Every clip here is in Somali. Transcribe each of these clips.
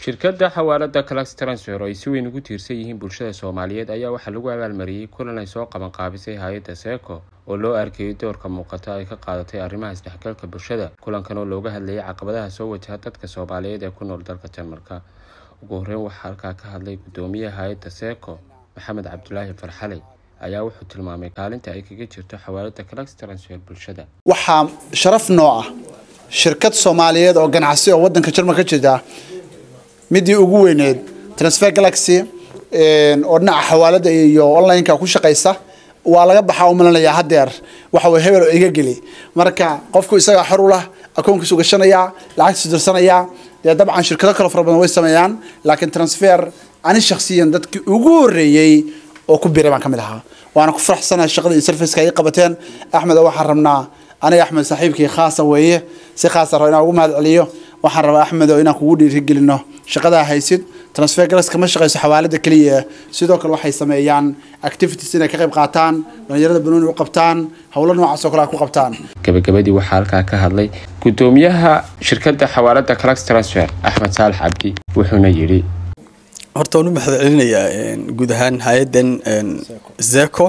shirkadda xawaalada clax transfer oo ay si weyn ugu tiirsan yihiin bulshada soomaaliyeed ayaa waxaa lagu abaalmariyey kulan ay soo qabanqaabisay hay-adda seeko oo loo arkayay doorka muuqata ay ka qaadatay arrimaha isdhexgalka bulshada kulankan oo looga hadlayay caqabadaha soo wajaha dadka soomaaliyeed ee ku nool dalka jarmalka ugu horreyn waxaa halkaa ka hadlay guddoomiyaha hay-adda seeko maxamed cabdulaahi farxaley ayaa wuxuu tilmaamay kaalinta ay kaga jirto xawaalada clax transfer bulshada waxaa sharaf noo ah shirkad soomaaliyeed oo ganacsi oo wadanka jarmalka ka jirta midii ugu weyneed transfer galaxy oo dhinaca xawaalada iyo online-ka ku shaqaysa waa laga baxaa umalanayaa hadeer waxa way hebel oo iga geli marka qofku isagaa xor u lah akoonkiisu gashanayaa lacagtiisu dirsanayaa dee dabcan shirkado kale fara badan way sameeyaan laakiin transfer ani shakhsiyan dadkii ugu horreeyey oo ku biray baan ka mid ahaa waana ku faraxsanahay shaqada iyo serviceka ay qabateen axmed oo waxaan rabnaa aniga axmed saaxiibkii khaasa weeye si khaasa rabo inaan ugu mahad celiyo waxaan rabaa axmed oo inaan kugu dhiirigelino shaqadaa haysid transfer galas kama shaqayso xawaalada keliya sidoo kale waxay sameeyaan activities inay ka qayb qaataan dhalinyarada banooni u qabtaan howlo noocaas oo kale ay ku qabtaan gabagabadii waxaa halkaa ka hadlay guddoomiyaha shirkadda xawaalada clax transfer axmed saalax cabdi wuxuuna yidhi horta waan u mahad celinayaa guud ahaan hay-addan zeko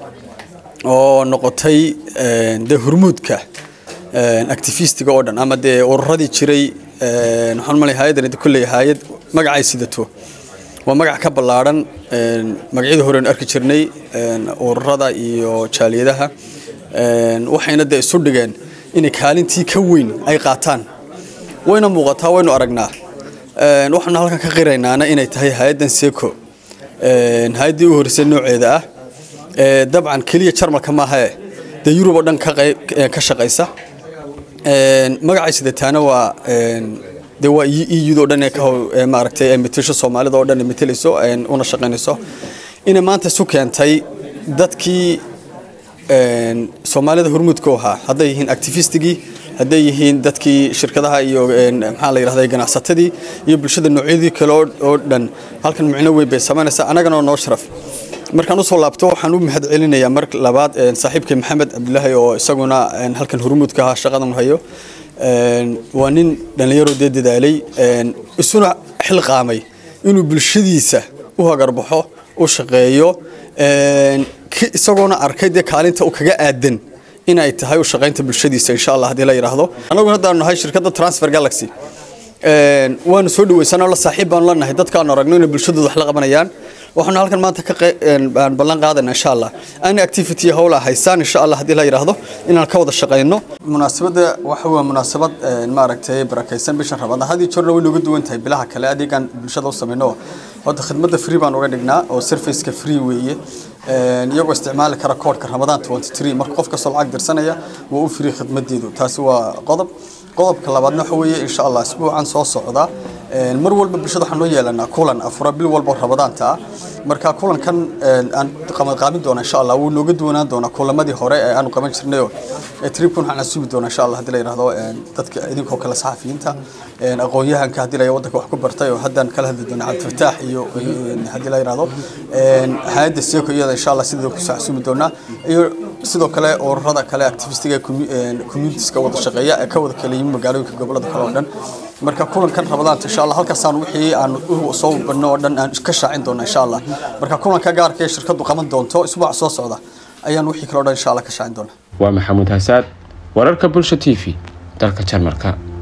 oo noqotay dee hurmuudka activistiga oo dhan ama dee ururadii jiray waxaan malay hay-addan kolley hay-ad magacay sidato waa magac ka ballaadhan magacyada horean arki jirnay ururada iyo jaaliyadaha waxayna dee isu dhigeen inay kaalintii ka weyn ay qaataan wayna muuqataa waynu aragnaa waxaanu halkan ka qiraynaana inay tahay hay-addan seco hay-addii u horeysay nooceeda ah dabcan keliya jarmalka maahae dee yurub oo dhan ka shaqaysa magacay sidataana waa de waa euda o dhan ee maaragtay metasho soomaalida oo dhan ee metelayso una shaqaynayso inay maanta isu keentay dadkii soomaalida hormuudka u ahaa hadday yihiin activistigii hadday yihiin dadkii shirkadaha iyo maxaa la yidhahda ganacsatadii iyo bulshada noocyadii kale oo dhan halkan micno weyn bay samaynaysaa annagana noo sharaf markaan usoo laabto waxaan u mahad celinayaa mar labaad saaxiibkay maxamed cabdulaahi oo isaguna halkan hormuudka ahaa shaqadan hayo waa nin dhallinyaro dee dadaalay isuna xilqaamay inuu bulshadiisa u hagarbaxo u shaqeeyo isagoona arkay dee kaalinta u kaga aadan in ay tahay u shaqaynta bulshadiisa insha allah haddii la yidhaahdo annaguna haddaanu nahay shirkadda transfer galaxy waanu soo dhaweysanoo la saaxiib baanu la nahay dadkaanu aragno inay bulshadooda wax la qabanayaan waxaanu halkan maanta ka ballan qaadayna insha allah ana activity howla haysaan insha allah haddii la yidhaahdo inaan ka wada shaqayno munaasabadda waxa waa munaasabad maaragtay barakaysan bishan rabada hadii jorna way nooga duwan tahay bilaha kale adeegaan bulshada u samayno hadda khidmadda free baan uga dhignaa oo serviceka free weeye iyagoo isticmaali kara koodhka ramadaan 23 marka qof kastoo lacag dirsanaya waa u free khidmadeedu taasi waa qodob qodobka labaadna waxa weeye insha allah isbuucan soo socda mar walba bulshada waxaan noo yeelanaa kulan afura bil walba rabadaanta ah marka kulankan aan qaban doona insha allah wuu nooga duwanaan doonaa kulamadii hore ee aanu qaban jirnayo tribkun waxaan asubi doonaa insha allah haddii la yidhahdo dadka idinkoo kale saxafiyiinta aqoon-yahanka haddii la waddanka wax ku bartay oo haddaan kala hadli doona cabdifataax iyo haddii la yidhahdo hay-adda seeko iyada insha allah sideeda kusoo xasuumi doonaa iyo sidoo kale ururada kale activistiga communitieska wada shaqeeya ee ka wada kala yimi magaalooyinka gobolada kale oo dhan marka kulankan rabadaanta insha allah halkaasaan wixii aan soo badno oo dhan aan ka shaacin doona insha allah marka kulanka gaarka ee shirkadu qaban doonto isbuuca soo socda ayaan wixii kale oo dhan insha allah ka shaacin doona waa maxamuud hasaad wararka bulsha t v dalka jarmalka